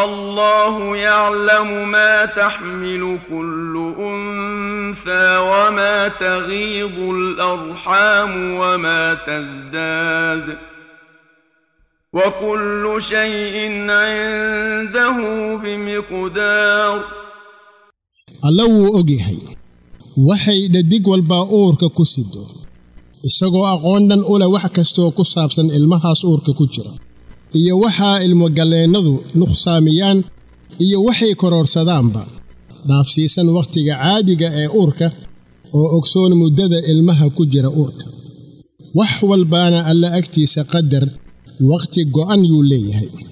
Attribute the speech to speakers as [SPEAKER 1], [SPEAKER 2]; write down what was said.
[SPEAKER 1] الله يعلم ما تحمل كل أنثى وما تغيض الأرحام وما تزداد وكل شيء عنده بمقدار
[SPEAKER 2] alla wuu og yahay waxay dhadig walbaa uurka ku sido isagoo aqoon dhan u leh wax kastooo ku saabsan ilmahaas uurka ku jira iyo waxaa ilmogalleennadu nuqsaamiyaan iyo waxay kororhsadaanba dhaafsiisan wakhtiga caadiga ee uurka oo ogsoon muddada ilmaha ku jira uurka wax walbaana alla agtiisa qadar wakhti go'an yuu leeyahay